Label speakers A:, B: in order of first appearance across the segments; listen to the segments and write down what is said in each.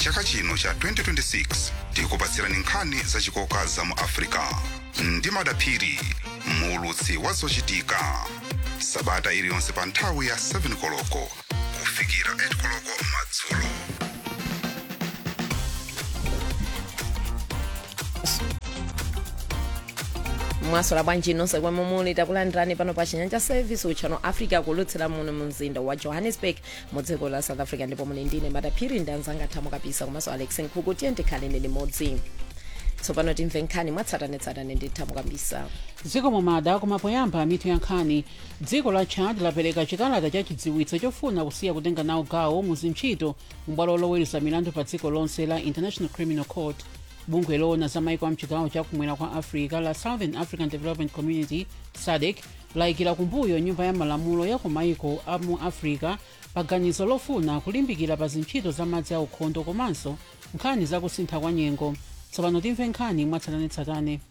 A: mchaka chino cha 2026 tikupatsirani nkhani zachikoka za mu africa ndi madaphiri muulutsi wa zochitika sabata iliyonse pa nthawi ya 7 koloko kufikira 8 koloko madzulo
B: mwasola bwanji nonse kwemwe muli takulandirani pano pa chinyanja service uchano africa kulutsira muno mu mzinda wa johannesburg mu dziko la south africa ndipo muli ndine madaphiri ndi anzanga thamo kapisa komanso alex nkhuku tiye ndikhaleni limodzi tsopano timve nkhani mwatsatanetsatane ndi thamo kapisa
C: dziko momada kumapoyamba mitu ya nkhani dziko la chad lapereka chikalata cha chidziwitso chofuna kusiya kutenga nawo gawo mu zintchito m'bwalo loweruza milandu pa dziko lonse la international criminal court bungwe loona za maiko a mchigawo chakumwera kwa africa la southern african development community sadc layikira kumbuyo nyumba ya malamulo ya ku maiko a mu africa pa ganizo lofuna kulimbikira pa zintchito za madzi a ukhondo komanso nkhani za kusintha kwa nyengo tsopano timve nkhani mwatsatanetsatane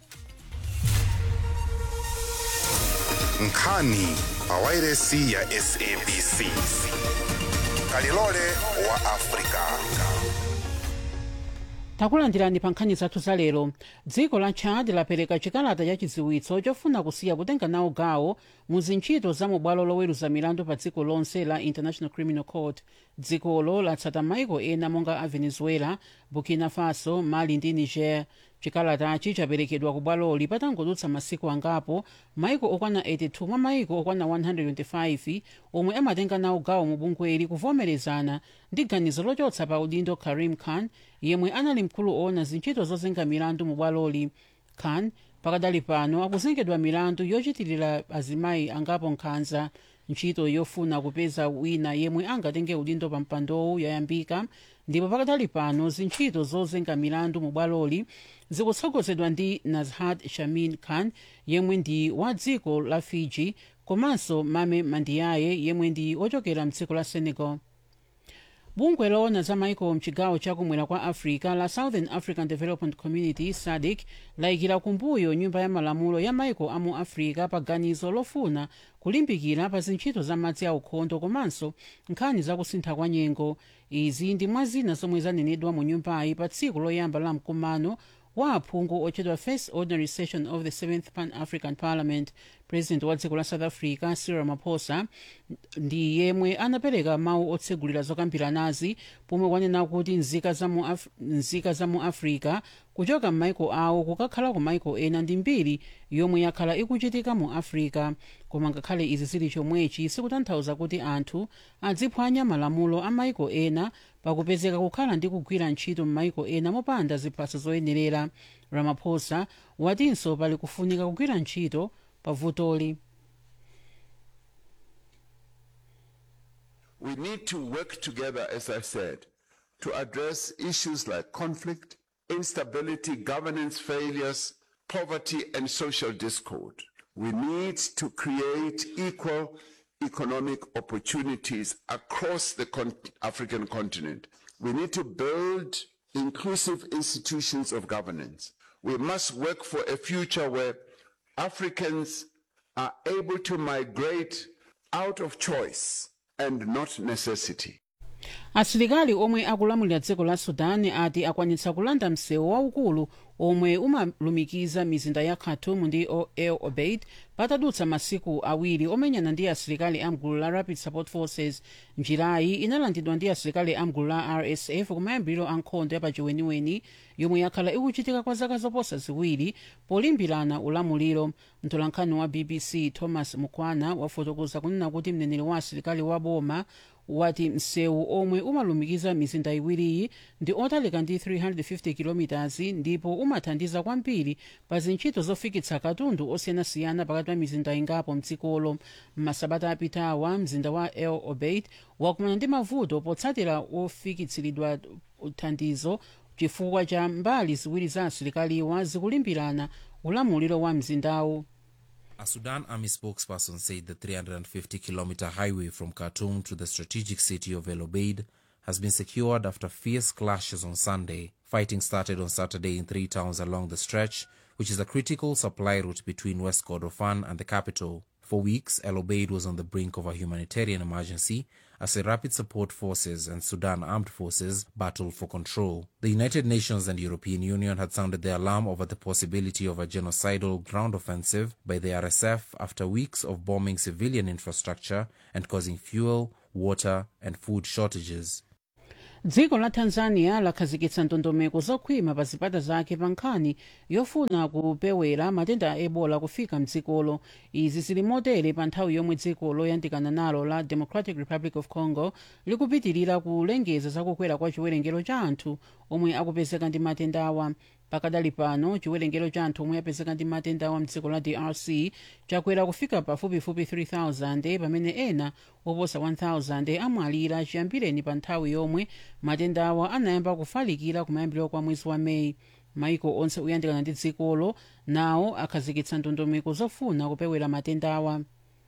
A: nkhani pa wairesi ya sabc kalilole wa africa
C: takulandirani pa nkhani zathu za lero dziko la chad lapereka chikalata cha chidziwitso chofuna kusiya kutenga nawo gawo mu zintchito za mubwalo loweruza milandu pa dziko lonse la international criminal court dzikolo latsata maiko ena monga a venezuela burkina faso mali ndi niger chikalatachi chaperekedwa ku bwaloli patangodutsa masiku angapo maiko okwana 82 mwa maiko okwana 125 omwe amatenga nawo gawo mu bungweli kuvomerezana ndi ganizo lochotsa pa udindo karim khan yemwe anali mkulu oona zintchito zozenga milandu mu bwaloli khan pakadali pano akuzengedwa milandu yochitirira azimayi angapo nkhanza ntchito yofuna kupeza wina yemwe angatenge udindo pa mpandowu yayambika ndipo pakadali pano zintchito zozenga milandu mu bwaloli zikutsogozedwa ndi nazhat shamin khan yemwe ndi wa dziko la fiji komanso mame mandiyaye yemwe ndi ochokera mdziko la senegal bungwe loona za maiko mchigawo chakumwera kwa africa la southern african development community sadc layikira kumbuyo nyumba ya malamulo ya maiko amu africa pa ganizo lofuna kulimbikira pa zintchito za madzi a ukhondo komanso nkhani za kusintha kwa nyengo izi ndi mwa zina zomwe zanenedwa mu nyumbayi pa tsiku loyamba la mkumano wa aphungu otchedwa first ordinary session of the seventh pan african parliament president wa dziko la south africa cyril ramaphosa ndi yemwe anapereka mawu otsegulira zokambiranazi pomwe kwanena kuti nzika za mu, Af nzika za mu africa kuchoka m'maiko awo kukakhala ku maiko ena ndi mbiri yomwe yakhala ikuchitika mu africa koma ngakhale izi zili chomwechi sikutanthauza kuti anthu adziphwanya malamulo a maiko ena pakupezeka kukhala ndi kugwira ntchito m'maiko ena mopanda ziphaso zoyenerera ramaphosa watinso pali kufunika kugwira ntchito pavutoli
D: We need to work together, as I said, to address issues like conflict, instability, governance failures, poverty, and social discord. We need to create equal economic opportunities across the con- African continent. We need to build inclusive institutions of governance. We must work for a future where Africans are able to migrate out of choice and not necessity.
C: asilikali omwe akulamulira dziko la sudan ati akwanitsa kulanda msewu waukulu omwe umalumikiza mizinda ya khartoum ndi O- el obeid patadutsa masiku awiri omenyana ndi asilikali amgulu la rapid support forces njirayi inalandidwa ndi asilikali amgulu la rsf kumayambiriro a nkhondo yapachiweniweni yomwe yakhala ikuchitika kwa zaka zoposa ziwiri polimbirana ulamuliro mtolankhani wa bbc thomas mukwana wafotokoza kunena kuti mneneri wa asilikali wa boma wati msewu omwe umalumikiza mizinda iwiriyi ndi otalika ndi 350 km ndipo umathandiza kwambiri pa zintchito zofikitsa katundu osiyanasiyana pakati pa mizinda ingapo mdzikolo m'masabata apitawa mzinda wa el obeid wakumana ndi mavuto potsatira ofikitsiridwa thandizo chifukwa cha mbali ziwiri za asilikaliwa zikulimbirana ulamuliro wa mzindawu
E: A Sudan army spokesperson said the 350 kilometer highway from Khartoum to the strategic city of El Obeid has been secured after fierce clashes on Sunday. Fighting started on Saturday in three towns along the stretch, which is a critical supply route between West Kordofan and the capital. For weeks, El Obeid was on the brink of a humanitarian emergency as the Rapid Support Forces and Sudan Armed Forces battled for control. The United Nations and European Union had sounded the alarm over the possibility of a genocidal ground offensive by the RSF after weeks of bombing civilian infrastructure and causing fuel, water, and food shortages.
C: dziko la tanzania lakhazikitsa ndondomeko zokhwima pa zipata zake pa nkhani yofuna kupewera matenda a ebola kufika mdzikolo izi zili motere pa nthawi yomwe dziko loyandikana nalo la democratic republic of congo likupitirira kulengeza zakukwera kwa chiwerengero cha anthu omwe akupezeka ndi matenda awa pakadali pano chiwerengero cha anthu omwe apezeka ndi matenda awa mdziko la drc chakwera kufika pafupifupi 3000 pamene ena oposa 1000 amwalira chiyambireni pa nthawi yomwe matenda awa anayamba kufalikira kumayambiriro kwa mwezi wa meyi maiko onse oyandikana ndi dzikolo nawo akhazikitsa ndondomeko zofuna kupewera matenda awa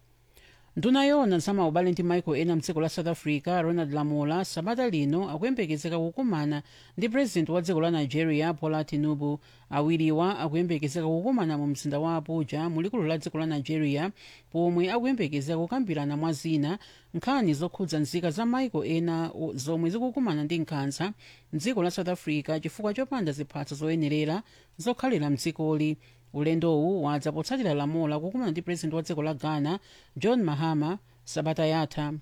C: nduna yona zamaubale ndi maiko ena mdziko la south africa ronald lamola sabata lino akuyembekezeka kukumana ndi purezidenti wa dziko la nigeria bola tinubu awiriwa akuyembekezeka kukumana mu mzinda wa abuja mulikulu la dziko la nigeria pomwe akuyembekezeka kukambirana mwa zina nkhani zokhudza nzika za maiko ena o- zomwe zikukumana ndi nkhanza mdziko la south africa chifukwa chopanda ziphatso zoyenerera zokhalira mdzikoli ulendowu wadza potsatira lamola kukumana ndi purezidenti wa dziko la ghana john mahama sabata yatha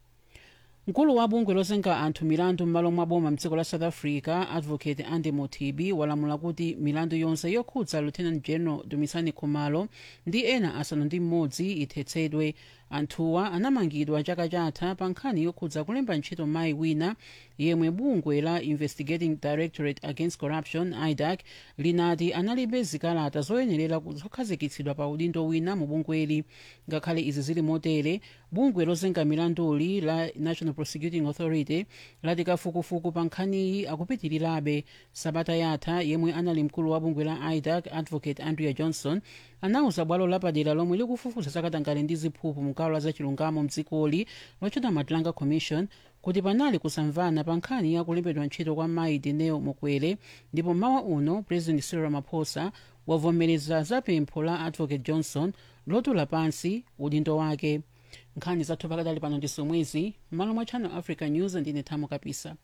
C: mkulu wa bungwe lozenga anthu milandu m'malo mwa boma mdziko la south africa advocate andy motibi walamula kuti milandu yonse yokhudza lieutenant general dumisani khumalo ndi ena asanu ndi mmodzi ithetsedwe anthuwa anamangidwa chaka chatha pa nkhani yokhudza kulemba ntchito mayi wina yemwe bungwe la investigating directorate against corruption idac linati analibe zikalata zoyenerera ku- zokhazikitsidwa pa udindo wina mu bungweli ngakhale izi zili motere bungwe lozenga milanduli la national prosecuting authority lati kafukufuku pa nkhaniyi akupitirirabe sabata yatha yemwe anali mkulu wa bungwe la idac advocate andrea johnson anauza bwalo lapadera lomwe likufufuza zakatangale ndi ziphuphu mgawo la zachilungamo mdzikoli lochita matlanga commission kuti panali kusamvana pa nkhani ya kulembedwa ntchito kwa mayi dineo mukwere ndipo mawa uno president cyril ramaphosa wavomereza za pempho la advocate johnson lotula pansi udindo wake nkhani zathu pakadali pano ndi zomwezi m'malo mwa channel africa news ndine thamo kapisa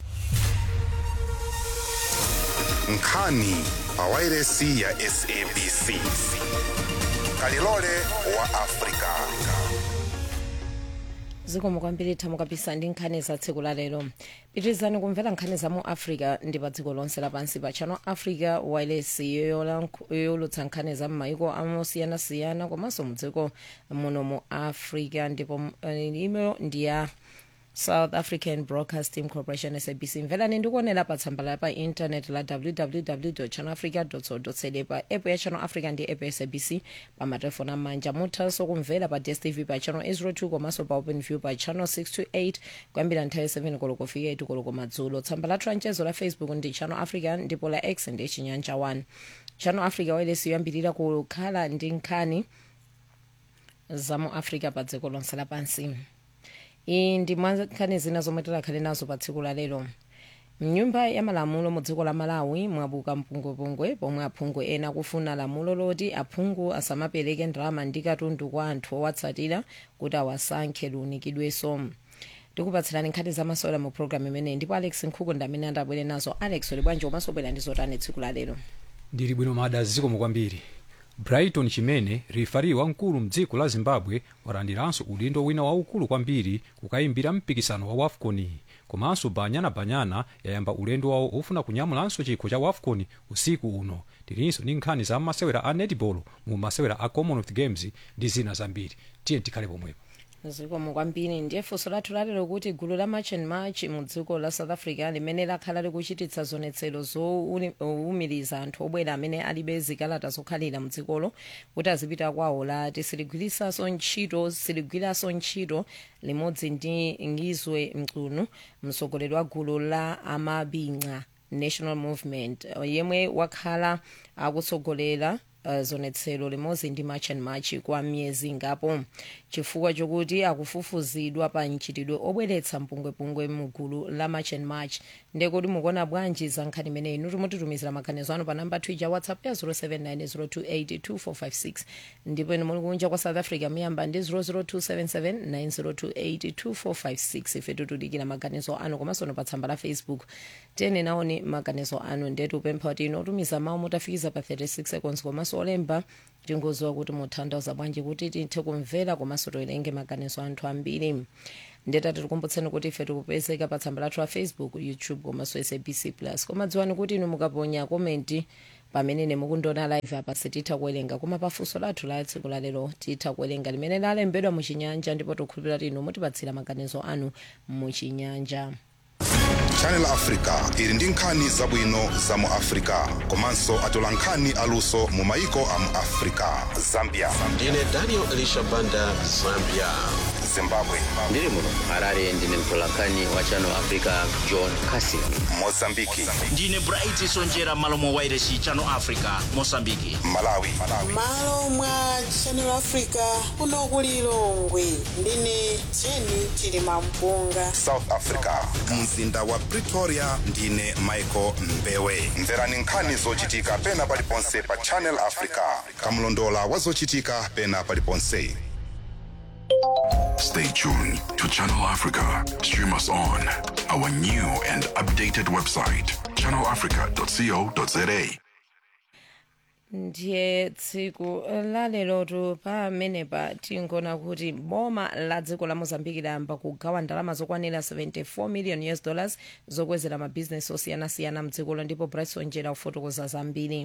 A: nkhani pa wairesi ya sabc kalilole wa afrika
B: zikomo kwambiri thamo kapisa ndi nkhani za tsiku la lero pitirizani kumvera nkhani za mu africa ndi pa dziko lonse lapansi pa channel africa wireless yoyolutsa nkhani za m'mayiko amosiyanasiyana komanso mu dziko muno mu africa ndipo eh, imo ndi ya south african broadcasting corporation sabc mverani ndikuonera pa tsamba la pa intanet la www channel africa co za pa app ya channel africa ndi app ya sabc pa matelefoni amanja muthanso kumvera pa dstv pa channel 02 komanso pa open view pa channel 628 kuyambira nthawi 7 koloko fika 8 koloko madzulo tsamba la tranchezo la facebook ndi channel africa ndipo la x ndi chinyanja 1 channel africa wireless yoyambirira kukhala ndi nkhani za mu africa pa dziko lonse lapansi iyi ndi mwa nkhani zina zomwe tikhale nazo pa tsiku la lero mnyumba ya malamulo mu dziko la malawi mwabuka mpungwepungwe pomwe aphungu ena akufuna lamulo loti aphungu asamapereke ndalama ndi katundu kwa anthu owatsatira kuti awasankhe liunikidwenso ndikupatsirani nkhani zamasewera mu programu imeneyi ndipo alex nkhuku ndi amene andabwere nazo alex uli bwanji komanso bwera ndi zotani tsiku la lero
F: ndili bwino mada zikomo kwambiri brighton chimene rifari wamkulu mdziko la zimbabwe walandiranso udindo wina waukulu kwambiri kukayimbira mpikisano wa wafcon komanso banyana banyana yayamba ulendo wawo ofuna kunyamulanso chikho cha wafcon usiku uno tilinso ndi nkhani za masewera a netball mu masewera a commonwealth games ndi zina zambiri tiye tikhale pomwepo
B: zikomo kwambiri ndiye funso lathu lalero kuti gulu la march and march mu dziko la south africa limene lakhala likuchititsa zionetsero zowumiriza anthu obwera amene alibe zikalata zokhalira mu dzikolo kuti azipita kwawo lati siligwirisanso ntchito siligwiranso ntchito limodzi ndi ngizwe mcunu mtsogoleri wa gulu la amabinga national movement yemwe wakhala akutsogolera uh, zonetselo limodzi ndi march and march kwa miyezi ingapo chifukwa chokuti akufufuzidwa pa mchitidwe obweretsa mpungwepungwe mugulu la march and march ndekuti mukuona bwanji za nkhani imeneyi inu timutitumizira maganizo anu pa namba twitter whatsapp ya 07902825456 ndipo inu muli kunja kwa south africa muyamba ndi 0027790282456 ife tikudikira maganizo anu komanso pa tsamba la facebook tene naoni maganizo anu ndetu upempha kuti inu otumiza mawu mutafikiza pa 36 seconds komanso olemba tingoziwa kuti mutanthauza bwanji kuti tithe kumvera komanso toerenge maganizo anthu ambiri ndetati tikumbutseni kuti ife tikupezeka pa tsamba lathu la facebook youtube komanso sabc plus koma dziwani kuti inu mukaponya komenti pamene mukundiona live apa sititha kuwerenga koma pafunso lathu la tsiku lalero titha kuwerenga limene lalembedwa muchinyanja ndipo tikhulupirira kuti inu mutipatsira maganizo anu muchinyanja
A: channel africa ili ndi nkhani zabwino za mu africa komanso atola nkhani aluso mu maiko a mu africa zambia
G: ndine daniel elisha banda zambia
A: zimbabwe
H: ndiri muno harare ndine mtolankhani wa channel africa john casin
A: mozambiki
I: ndine bright sonjera malo mwa wairesi channel africa mosambiki
A: malawi
J: malo mwa channel africa kuno ku lilongwe ndine jeni chilima mpunga
A: south africa mzinda wa pretoria ndine michael mbewe mverani nkhani zochitika pena paliponse pa channel africa kamlondola wa zochitika pena paliponse
K: Stay tuned to Channel Africa. Stream us on our new and updated website, channelafrica.co.za.
B: ndiye tsiku lalerotu pamenepa tingoona kuti boma la dziko la mozambiki layamba kugawa ndalama zokwanira 74 million us dollars zokwezera mabhizinesi osiyanasiyana mdzikolo ndipo bryson njera kufotokoza zambiri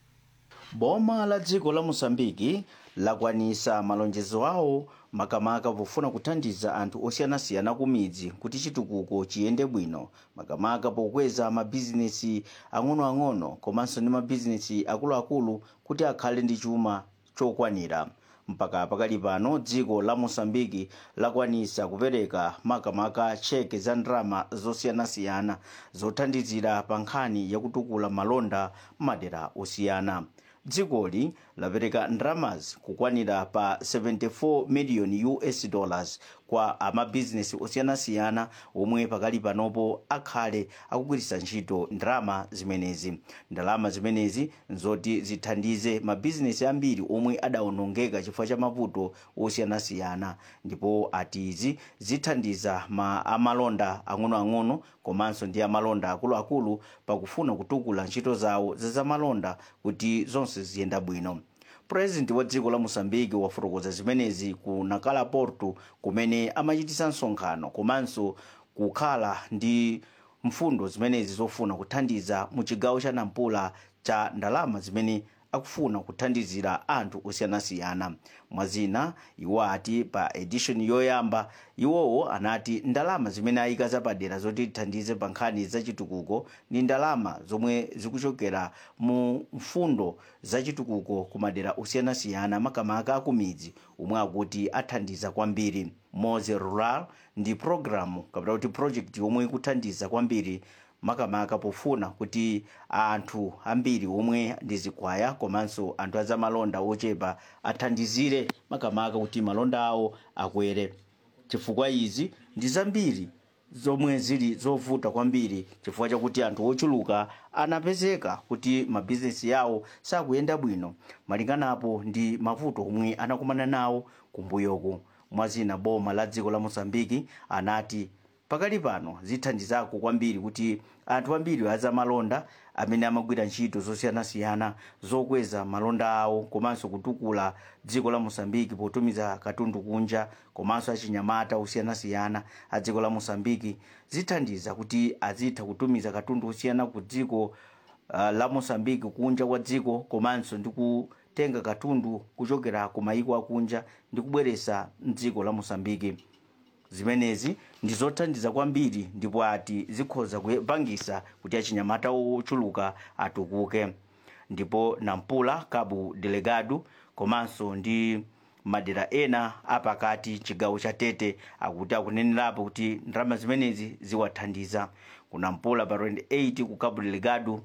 L: boma la dziko la mosambiki lakwanisa malonjezo awo makamaka pofuna kuthandiza anthu osiyanasiyana ku midzi kuti chitukuko chiyende bwino makamaka pokweza mabhizinesi ang'onoang'ono komanso ndi mabhizinesi akuluakulu kuti akhale ndi chuma chokwanira mpaka pakali pano dziko la mosambiki lakwanisa kupereka makamaka cheke za ndalama zosiyanasiyana zothandizira pa nkhani yakutukula malonda m'madera osiyana dzikoli lapereka ndalamazi kukwanira pa 74 million us dollars kwa amabhizinesi osiyanasiyana omwe pakali panopo akhale akugwiritsa ntchito ndalama zimenezi ndalama zimenezi nzoti zithandize mabhizinesi ambiri omwe adawonongeka chifukwa cha mavuto osiyanasiyana ndipo atizi zithandiza ma amalonda ang'onoang'ono komanso ndi amalonda akuluakulu pakufuna kutukula ntchito zawo zazamalonda kuti zonse ziyenda bwino purezidenti wa dziko la mosambiki wafotokoza zimenezi ku nakala porto kumene amachitisa msonkhano komanso kukhala ndi mfundo zimenezi zofuna kuthandiza mu chigawo cha nampula cha ndalama zimene akufuna kuthandizira anthu osiyanasiyana mwazina iwo ati pa edition yoyamba iwowo anati ndalama zimene ayika zapadera zoti tithandize pa nkhani zachitukuko ndi ndalama zomwe zikuchokera mu mfundo zachitukuko ku madera osiyanasiyana makamaka akumidzi omwe akuti athandiza kwambiri moze rural ndi programu kapena kuti project yomwe ikuthandiza kwambiri makamaka pofuna kuti anthu ambiri omwe ndi zikwaya komanso anthu azamalonda ochepa athandizire makamaka kuti malonda awo akwere chifukwa izi ndi zambiri zomwe zili zovuta kwambiri chifukwa chakuti anthu ochuluka anapezeka kuti mabhizinesi yawo sakuyenda bwino malinganapo ndi mavuto omwe anakumana nawo kumbuyoko mwazina boma la dziko la mosambiki anati pakali pano zithandizako kwambiri kuti anthu ambiri azamalonda amene amagwira ntchito zosiyanasiyana zokweza malonda awo komanso kutukula dziko la mosambiki potumiza katundu kunja komanso achinyamata osiyanasiyana a dziko la mosambiki zithandiza kuti azitha kutumiza katundu osiyana ku dziko uh, la mosambiki kunja kwa dziko komanso ndi kutenga katundu kuchokera ku mayiko akunja ndi kubweresa mdziko la mosambiki zimenezi ndi zothandiza kwambiri ndipo ati zikhoza kupangisa kuti achinyamata ochuluka atukuke ndipo nampula cabo delegado komanso ndi madera ena apakati chigawo cha tete akuti akunenerapo kuti ndalama zimenezi ziwathandiza ku nampula pa 28 ku cabo delegado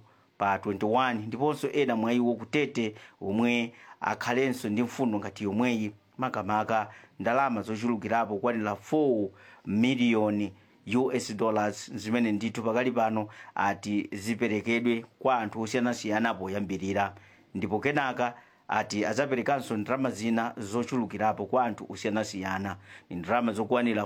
L: pa 21 ndiponso ena mwa iwo kutete omwe akhalenso ndi mfundo ngati yomweyi makamaka ndalama zochulukirapo kwanira 4 miliyoni us dollars zimene ndithu pakali pano ati ziperekedwe kwa anthu osiyanasiyana poyambirira ndipo kenaka ati adzaperekanso ndalama zina zochulukirapo kwa anthu osiyanasiyana ni ndalama zokwanira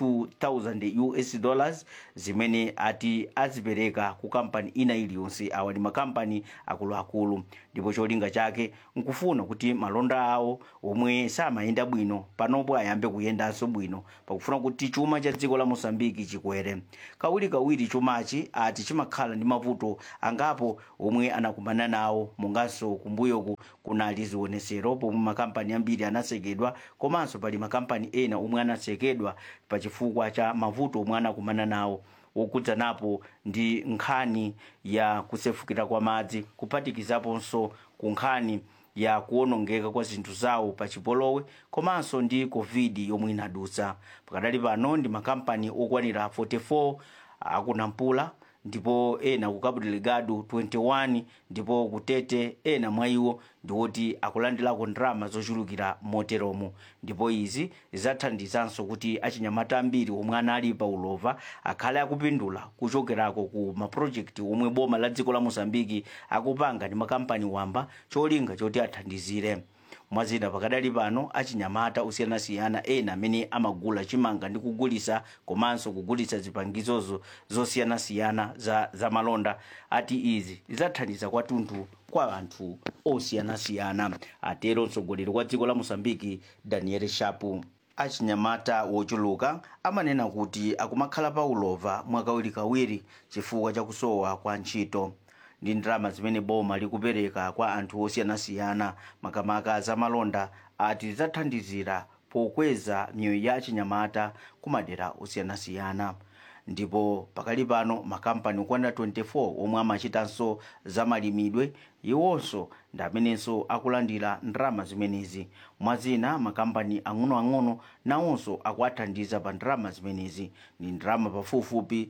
L: 42000 us dollars zimene ati azipereka ku kampani ina iliyonse awa ndi makampani akuluakulu ndipo cholinga chake nkufuna kuti malonda awo omwe samayenda bwino panopo ayambe kuyendanso bwino pakufuna kuti chuma cha dziko la mosambiki chikwere kawirikawiri chumachi ati chimakhala ndi mavuto angapo omwe anakumana nawo monganso kumbuyoku kunali zionesero pomwe makampani ambiri anasekedwa komanso pali makampani ena omwe anasekedwa pachifukwa cha mavuto omwe anakumana nawo wokudzanapo ndi nkhani ya kusefukira kwa madzi kuphatikizaponso ku nkhani ya kuwonongeka kwa zinthu zawo pa chipolowe komanso ndi covid yomwe inadutsa pakadali pano ndi makampani okwanira 44 akunampula ndipo ena ku cabo delgado 21 ndipo kutete ena mwa iwo ndiwoti akulandirako ndalama zochulukira moteromo ndipo izi zidzathandizanso kuti achinyamata ambiri omwe anali pa ulova akhale akupindula kuchokerako ku mapulojekiti omwe boma la dziko la mosambiki akupanga ndi makampani wamba cholinga choti athandizire mwazina pakadali pano achinyamata osiyanasiyana ena amene amagula chimanga ndi kugulisa komanso kugulitsa zipangizozo zosiyanasiyana za, za malonda ati izi zidzathandiza kwathunthu kwa anthu osiyanasiyana atero mtsogoleri wa dziko la mosambiki daniel shapu achinyamata wochuluka amanena kuti akumakhala pa ulova mwakawirikawiri chifukwa chakusowa kwa ntchito ndi ndalama zimene boma likupereka kwa anthu osiyanasiyana makamaka zamalonda ati zidzathandizira pokweza miyoyo ya achinyamata ku madera osiyanasiyana ndipo pakali pano makampani okwanira 24 omwe amachitanso zamalimidwe iwonso ndi amenenso akulandira ndalama zimenezi mwazina makampani ang'onoang'ono nawonso akuathandiza pa ndalama zimenezi ndi ndalama pafupifupi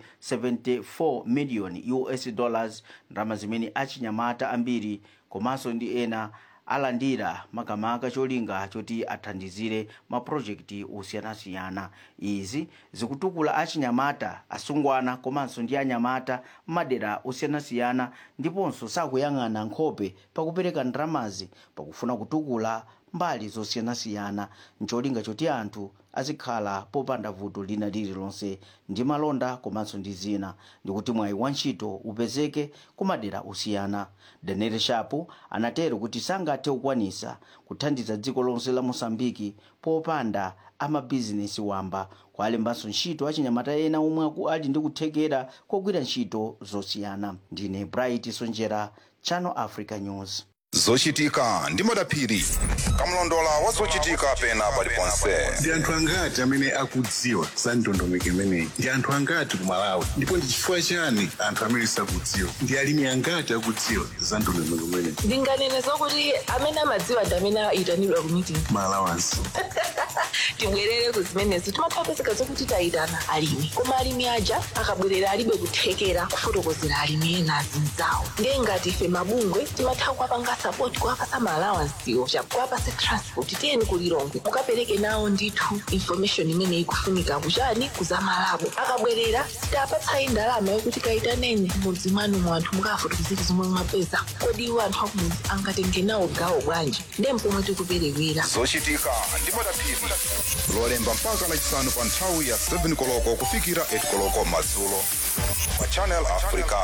L: 74 miliyoni us dollars ndalama zimene achinyamata ambiri komanso ndi ena alandira makamaka cholinga choti athandizire mapulojekiti osiyanasiyana izi zikutukula achinyamata asungwana komanso ndi anyamata m'madera osiyanasiyana ndiponso sakuyang'ana nkhope pakupereka ndalamazi pakufuna kutukula mbali zosiyanasiyana ncholinga choti anthu azikhala popanda vuto lina lililonse ndi malonda komanso ndi zina ndikuti mwayi wa ntchito upezeke ku madera osiyana daniel shapu anatero kuti sangathe kukwanisa kuthandiza dziko lonse la mosambiki popanda amabizinesi wamba kwalembanso ntchito achinyamata ena omwe aku- ali ndi kuthekera kogwira ntchito zosiyana ndine bright sonjera channel africa news
A: zochitika ndi madaphiri kamlondola wa zochitika pena paliponse
M: ndi anthu angati amene akudziwa za ndondomeko imeneyi ndi anthu angati ku malawi ndipo ndi chifukwa chani anthu amene sakudziwa ndi alimi angati akudziwa za ndondomeko imeneyi
N: ndinganene zokuti amene amadziwa ndi amene ayitanidwa ku meeting
M: malawansi
N: tibwerere ku zimenezo timathapezeka zokuti tayitana alimi koma alimi aja akabwerera alibe kuthekera kufotokozera alimi ena azinzawo ndiye ngati ife mabungwe timatha kuwapanga sapoti kuwapasa maalawansiwo kuwapasa transport tiyeni kulilongwe mukapereke nawo ndithu information imene ikufunika kuchani kuzamalabo akabwerera sitapatsayi ndalama yokuti kayitaneni mudzi mwanu mu anthu mukafotokozera zomwe mwapeza kodi iwo anthu akumudzi angatenge nawo gawo bwanji ndiye mpomwe tikuperewera
A: zochitika ndi madaphiri lolemba mpaka lachisanu pa nthawi ya 7 koloko kufikira 8 koloko madzulo pa channel africa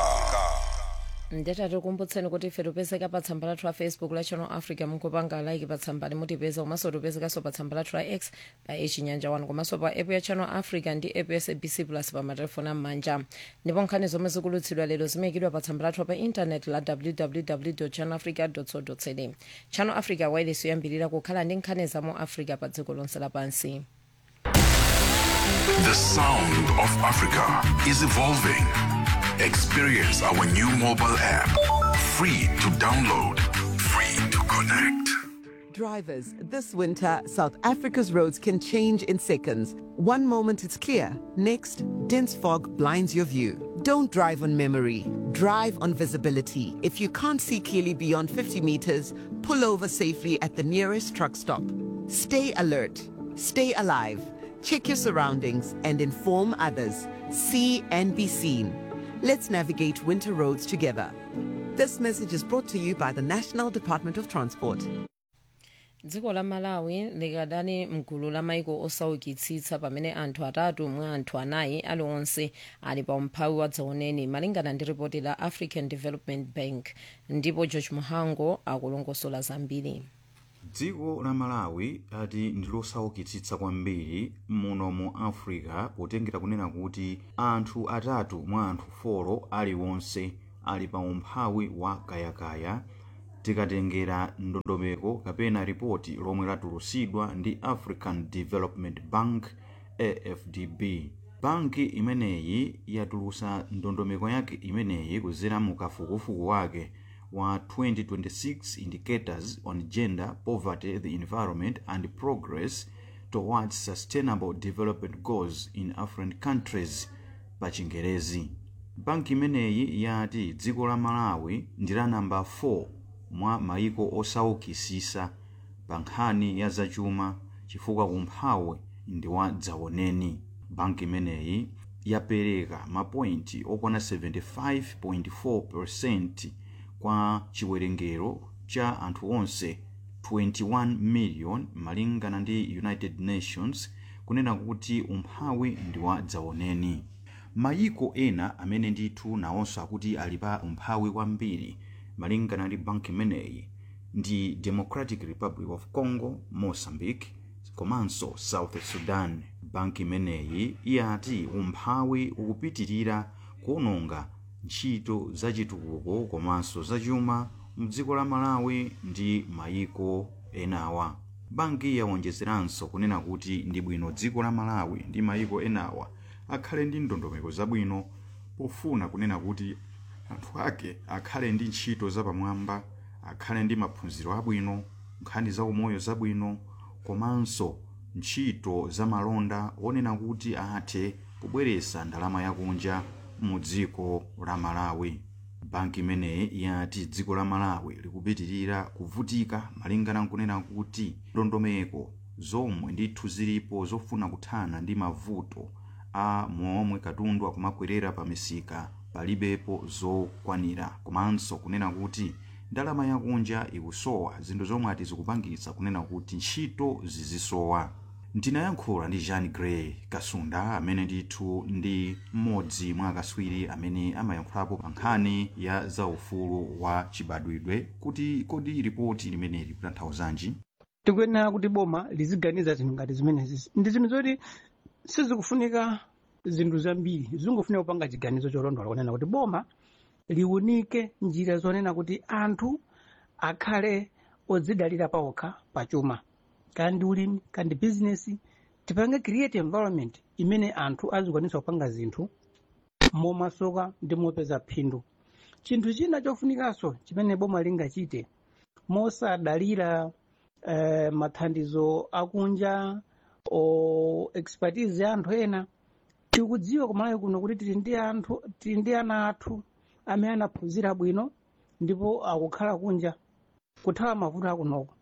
B: ndeta tikumbutseni kuti ife tipezeka pa tsamba lathu la facebook la channel africa mukupanga like pa tsamba limutipeza komanso tipezekanso pa tsamba lathu la x pa echinyanja 1 komanso pa app ya channel africa ndi app ya sabc plus pa matelefoni am'manja ndipo nkhani zomwe zikulutsidwa lero zimayikidwa pa tsamba lathu pa intaneti la www channel africa co za channel africa wireless yoyambirira kukhala ndi nkhani za mu africa pa dziko lonse lapansi
K: The sound of Africa is evolving. Experience our new mobile app. Free to download, free to connect.
O: Drivers, this winter, South Africa's roads can change in seconds. One moment it's clear, next, dense fog blinds your view. Don't drive on memory. Drive drive on visibility. If you can't see clearly beyond 50 meters, pull over safely at the nearest truck stop. Stay alert, stay alive, check your surroundings, and inform others. See and be seen. Let's navigate winter roads together. This message is brought to you by the National Department of Transport.
B: dziko la malawi likadali mgulu la maiko osaukitsitsa pamene anthu atatu mwa anthu anayi aliwonse ali pa umphawi wa dzaoneni malingana ndi ripoti la african development bank ndipo george muhango akulongosola zambiri
P: dziko la malawi ati ndi losaukitsitsa kwambiri muno mu africa potengera kunena kuti anthu atatu mwa anthu folo aliwonse ali pa umphawi wa kayakaya tikatengera ndondomeko kapena ripoti lomwe latulutsidwa ndi african development bank afdb banki imeneyi yatulutsa ndondomeko yake imeneyi kudzera mu kafukufuku wake wa 2026 indicators on gender poverty the environment and progress towards sustainable development goals in african countries pa chingerezi banki imeneyi yati dziko la malawi ndi la namba 4 mwa maiko osaukitsitsa pa nkhani ya zachuma chifukwa umphawi ndi wa dzaoneni banki imeneyi yapereka mapointi okwana 75.4 kwa chiwerengero cha anthu onse 21 million malingana ndi united nations kunena kuti umphawi ndi wa dzaoneni mayiko ena amene ndithu nawonso akuti ali pa umphawi kwambiri malingana ndi banki imeneyi ndi democratic republic of congo mozambique komanso south sudan banki imeneyi iyati umphawi ukupitirira kuononga ntchito zachitukuko komanso zachuma mdziko la malawi ndi mayiko enawa banki yawonjezeranso kunena kuti ndi bwino dziko la malawi ndi mayiko enawa akhale ndi ndondomeko zabwino pofuna kunena kuti anthu ake akhale ndi ntchito zapamwamba akhale ndi maphunziro abwino nkhani za umoyo zabwino komanso ntchito zamalonda onena kuti athe kubweretsa ndalama yakunja mu dziko la malawi banki imeneyi yati dziko la malawi likupitirira kuvutika malingana nkunena kuti ndondomeko zomwe ndithu zilipo zofuna kuthana ndi mavuto a momwe katundu akumakwerera pa misika palibepo zokwanira komanso kunena kuti ndalama yakunja ikusowa zinthu zomwe ati zikupangitsa kunena kuti ntchito zizisowa ndinayankhula ndi jean gray kasunda amene ndithu ndi mmodzi mwa akaswiri amene amayankhulapo pa nkhani ya zaufulu wa chibadwidwe kuti kodi ripoti limeneli likutanthauzanji
Q: tikuyenera kuti boma liziganiza zinthu ngati zimenezi ndi zinthu zoti sizikufunika zinthu zambiri zingofunika kupanga chiganizo cholondola kunena kuti boma liunike njira zonena kuti anthu akhale odzidalira pawokha pachuma kandi ulimi kandi bizinesi tipange create environment imene anthu azikwanisa kupanga zinthu momasoka ndi mopeza phindu chinthu china chofunikanso chimene boma lingachite mosadalira eh, mathandizo akunja o expertise ya anthu ena tikudziwa kumalawi kuno kuti tili ndi anthu tili ndi ana athu amene anaphunzira bwino ndipo akukhala kunja kuthawa mavuto akunoko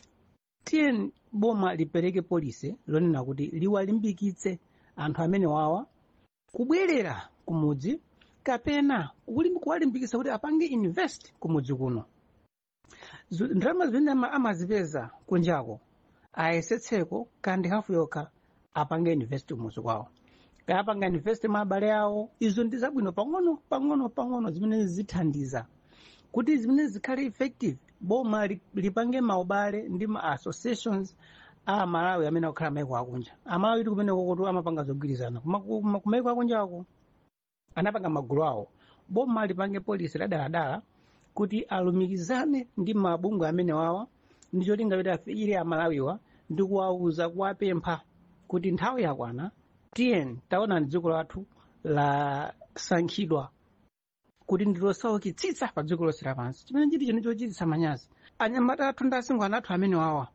Q: tiye boma lipereke polisi lonena kuti liwalimbikitse anthu amene wawa kubwerera kumudzi kapena kulim- kuwalimbikitsa kuti apange invest kumudzi kuno Zu- ndalama zimene ama- amazipeza kunjako ayesetseko kandi hafu yokha apange invest kumudzi kwawo kaya apanga invest mwa abale awo izo ndi zabwino pang'ono pang'ono pang'ono zimene zithandiza kuti zimene zikhale effective boma li- lipange maubale ndi ma associations a malawi amene akukhala maiko akunja amalawi ti kumene kokoto amapanga zogwirizana Kuma- kuma- kumaiko akunjako anapanga magulu awo boma lipange polisi ladaladala kuti alumikizane ndi mabungwe amene wawa ndi cholinga kuti afikire amalawiwa ndi kuwawuza kuwapempha kuti nthawi yakwana tiyeni taona dziko lathu lasankhidwa kuti ndilosaukitsitsa pa dziko lonse lapansi chimene chiti chino chochititsa manyazi anyamata athu ndi asungwana athu amene wawa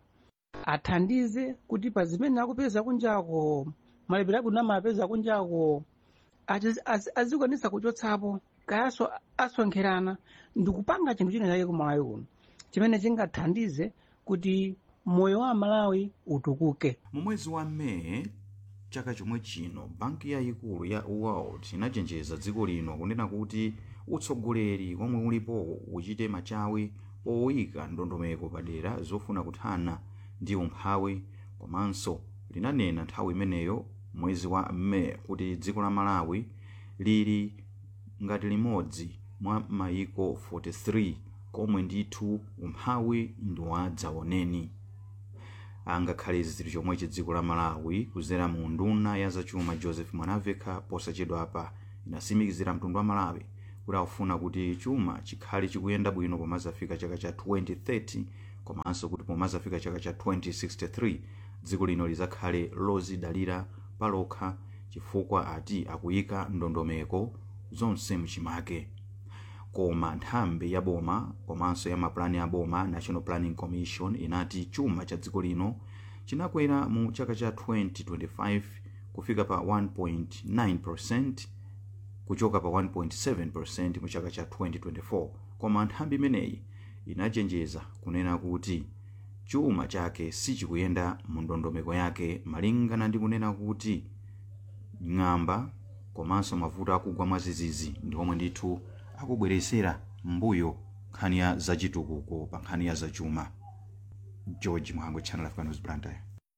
Q: athandize kuti pa zimene akupeza kunjako malipiro abwino amapeza kunjako azi- azi- azikwanisa kuchotsapo kayaso asonkherana ndikupanga chinthu china chake ku malawi kuno chimene chingathandize kuti moyo wa malawi utukuke
P: mu mwezi wa meyi chaka chomwe chino banki yayikulu ya world inachenjeza dziko lino kunena kuti utsogoleri omwe ulipo uchite machawi poyika ndondomeko padera zofuna kuthana ndi umphawi komanso linanena nthawi imeneyo mwezi wa meyi kuti dziko la malawi lili ngati limodzi mwa mayiko 43 komwe ndithu umphawi ndi wadzaoneni angakhale zili chomwechi dziko la malawi kuzera mu nduna ya zachuma joseph mwanaveka posachedwapa inasimikizira mtundu wa malawi kuti akufuna kuti chuma chikhale chikuyenda bwino pomazafika chaka cha 2030 komanso kuti pomazafika chaka cha 2063 dziko lino lizakhale lozidalira palokha chifukwa ati akuyika ndondomeko zonse mchimake koma nthambi ya boma komanso ya mapulani ya boma national planning commission inati chuma cha dziko lino chinakwera mu chaka cha 2025 kufika pa 1.9 kuchoka pa 1.7 mu chaka cha 2024 koma nthambi imeneyi inachenjeza kunena kuti chuma chake sichikuyenda mu ndondomeko yake malingana ndi kunena kuti ng'amba komanso mavuto akugwa mwazizizi ndi omwe ndithu akubweresera mbuyo nkhani ya zachitukuko pa nkhani ya zachuma george mhango channel africa news blantyre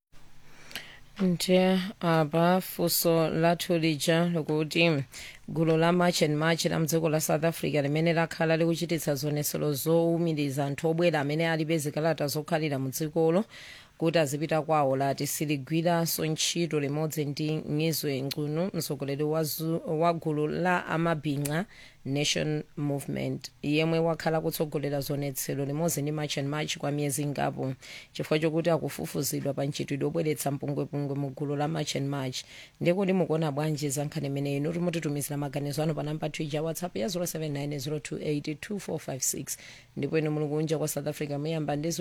B: nje apa funso lathu lija likuti gulu la march and march la mdziko la south africa limene lakhala likuchititsa zionetsero zowumiriza anthu obwera amene alibe zikalata zokhalira mu dzikolo kuti azipita kwawo lati siligwiranso ntchito limodzi ndi ngizwe ngcuno mtsogoleri wa zu- wa gulu la amabhinqa nation movement yemwe wakhala kutsogolera zionetsero limodzi ndi march and march kwa miyezi ingapo chifukwa chokuti akufufuzidwa pa ntchitidwe obweretsa mpungwepungwe mu gulu la march and march ndikuti mukuona bwanji za nkhani imeneyi inu mutitumizira maganizo anu pa namba twitter whatsapp ya 0790282456 ndipo inu muli kunja kwa south africa muyamba ndi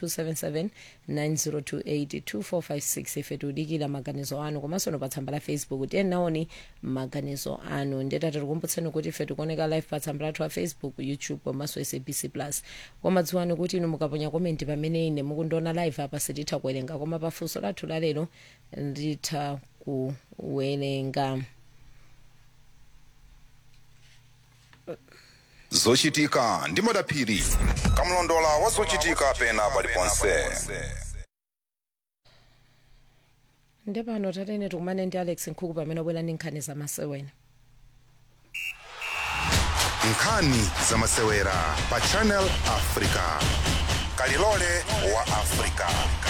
B: 0027790282456 ife tiudikira maganizo anu komanso no pa tsamba la facebook tiye naoni maganizo anu ndetati tikumbutseni kuti ife tikuoneka live pa tsamba lathu la facebook youtube komanso sabc plus koma dziwani kuti inu mukaponya komenti pamene ine mukundiona live apa sititha kuwerenga koma pafunso lathu lalero nditha kuwerenga
A: zochitika ndi madaphiri kamlondola wa zochitika pena paliponse
B: nde pano tatene tikumane ndi alex nkhuku pamene obwera ndi nkhani zamasewera
A: nkhani zamasewera pa channel africa kalilole wa africa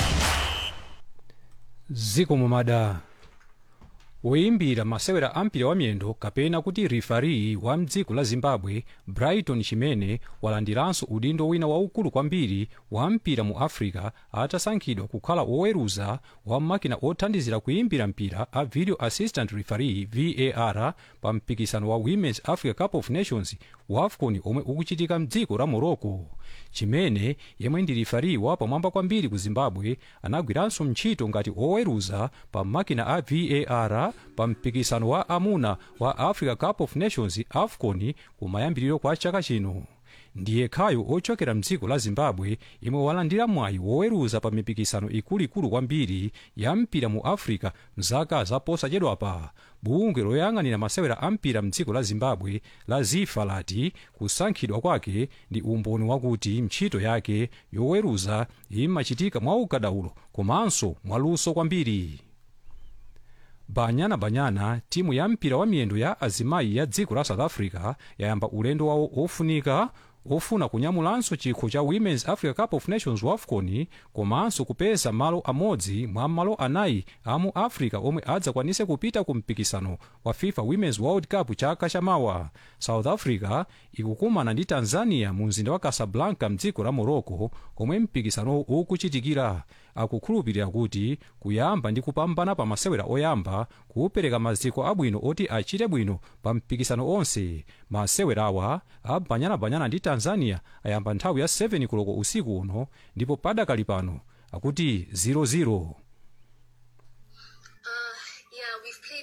F: ziko mumada woyimbira masewera ampira wa miyendo kapena kuti rifari wa mdziko la zimbabwe brighton chimene walandiranso udindo wina waukulu kwambiri wa mpira mu africa atasankhidwa kukhala woweruza wa makina othandizira kuyimbira mpira a video assistant referee var pa mpikisano wa women's africa cup of nations wa afcon omwe ukuchitika mdziko la morocco chimene yemwe ndi rifari wa pamwamba kwambiri ku zimbabwe anagwiranso ntchito ngati oweruza pa makina a var pa mpikisano wa amuna wa africa cup of nations afcon kumayambiriro kwa chaka chino ndiye khayo ochokera mdziko la zimbabwe imwe walandira mwayi woweruza pa mipikisano ikuluikulu kwambiri ya mpira mu africa mzaka zaposachedwapa bungwe loyang'anira masewera a mpira mdziko la zimbabwe la zifa lati kusankhidwa kwake ndi umboni wakuti ntchito yake yoweruza imachitika mwaukadaulo komanso mwaluso kwambiri banyana banyana timu ya mpira wa miyendo ya azimayi ya dziko la south africa yayamba ulendo wawo ofunika ofuna kunyamulanso chikho cha women's africa cup of nations wafcon komanso kupeza malo amodzi mwa malo anayi a mu africa omwe adzakwanise kupita ku mpikisano wa fifa women's world cup chaka chamawa south africa ikukumana ndi tanzania mu mzinda wa casablanca mdziko la morocco komwe mpikisano ukuchitikira akukhulupirira kuti kuyamba ndi kupambana pa masewera oyamba kupereka maziko abwino oti achite bwino pa mpikisano onse masewerawa abanyanabanyana ndi tanzania ayamba nthawi ya 7 koloko usiku uno ndipo padakali pano akuti 00
R: yeah, we've played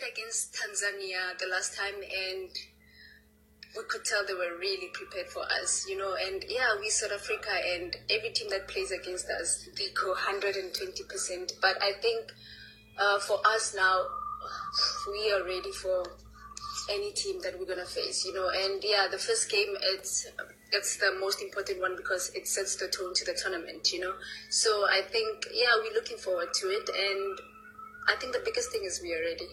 R: against Tanzania the last time, and we could tell they were really prepared for us, you know. And yeah, we South Africa, and every team that plays against us, they go 120%. But I think uh, for us now, we are ready for any team that we're gonna face, you know. And yeah, the first game, it's it's the most important one because it sets the tone to the tournament, you know. So I think yeah, we're looking forward to it, and I think the biggest thing is we are ready.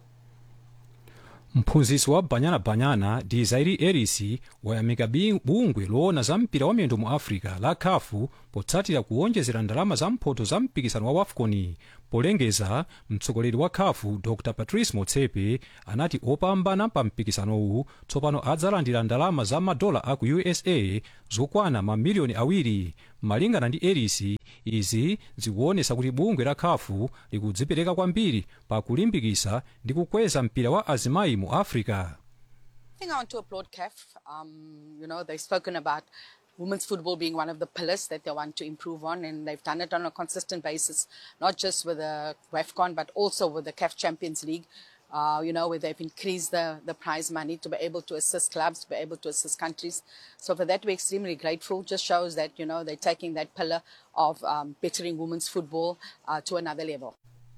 F: mphunzitsi wa banyana banyana ndi zairi erisi wayamika bi- bungwe loona za mpira wa miyendo mu africa la khafu potsatira kuwonjezera ndalama za mphoto za mpikisano wa wafcon polengeza mtsogoleri wa khafu dr patrice motsepe anati opambana pa mpikisanowu tsopano adzalandira ndalama za madola aku usa zokwana mamiliyoni awiri malingana ndi erisi izi zikuonesa kuti bungwe la khafu likudzipereka kwambiri pa kulimbikisa ndi kukweza mpira wa azimayi mu africa
S: I think I want to applaud CAF. Um, you know, they've spoken about women's football being one of the pillars that they want to improve on, and they've done it on a consistent basis, not just with the WAFCON, but also with the CAF Champions League. Uh, you know, where they've increased the, the prize money to be able to assist clubs, to be able to assist countries. So for that, we're extremely grateful. Just shows that, you know, they're taking that pillar of um, bettering women's football uh, to another level.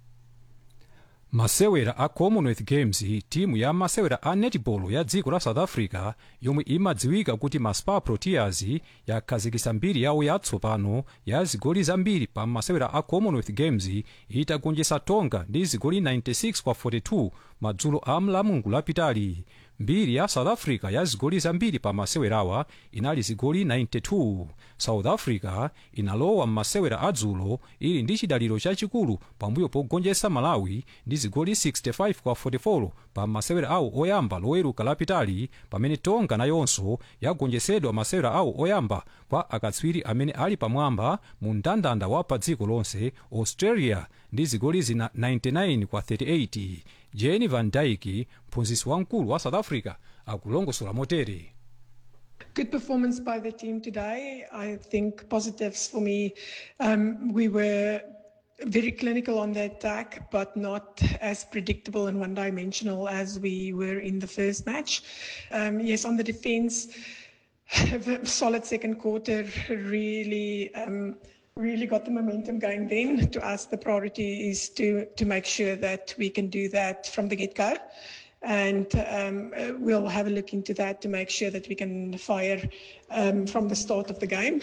F: masewera a commonwealth games timu ya masewera a netball ya dziko la south africa yomwe imadziwika kuti ma spar proteas yakhazikisa mbiri yawo yatsopano ya zigoli zambiri pa masewera a commonwealth games itagonjetsa tonga ndi zigoli 96 kwa 42 madzulo a mlamungu lapitali mbiri ya south africa ya zigoli zambiri pa masewerawa inali zigoli 92 south africa inalowa m'masewera adzulo ili ndi chidaliro chachikulu pambuyo pogonjetsa malawi ndi zigoli 65 kwa 44 pa masewera awo oyamba loweruka lapitali pamene tonga nayonso yagonjetsedwa masewera awo oyamba kwa akatswiri amene ali pamwamba mu mndandanda wa pa dziko lonse australia ndi zigoli zina 99 kwa 38 jeni van dyke mphunzitsi wamkulu wa south africa akulongosola motere
T: Good performance by the team today. I think positives for me. Um, we were very clinical on the attack, but not as predictable and one dimensional as we were in the first match. Um, yes, on the defense, a solid second quarter really. Um, really got the momentum going then to us the priority is to to make sure that we can do that from the get-go and um, uh, we'll have a look into that to make sure that we can fire um, from the start of the game.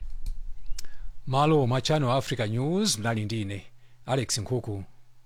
F: malo mwa channel africa news mnali ndine alex nkhuku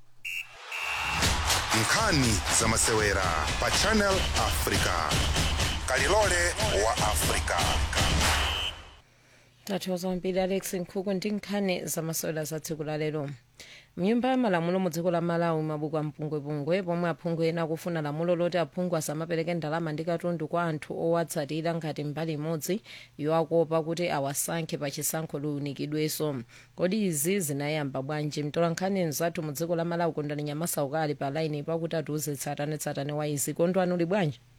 A: nkhani za masewera pa channel africa kalilole wa africa
B: tathokoza kwambiri alex nkhuku ndi nkhani zamasewera za tsiku la lero mnyumba ya malamulo mu dziko la malawi mabuku ampungwepungwe pomwe aphungu ena akufuna lamulo loti aphungu asamapereke ndalama ndi katundu kwa anthu owatsatira ngati mbali imodzi yowakopa kuti awasankhe pa chisankho liunikidwenso kodi izi zinayamba bwanji mtola nkhani mzathu mu dziko la malawi kondani nyamasa ukali pa laini pakuti atiuze tsatanetsatane wa izi kondwani uli bwanji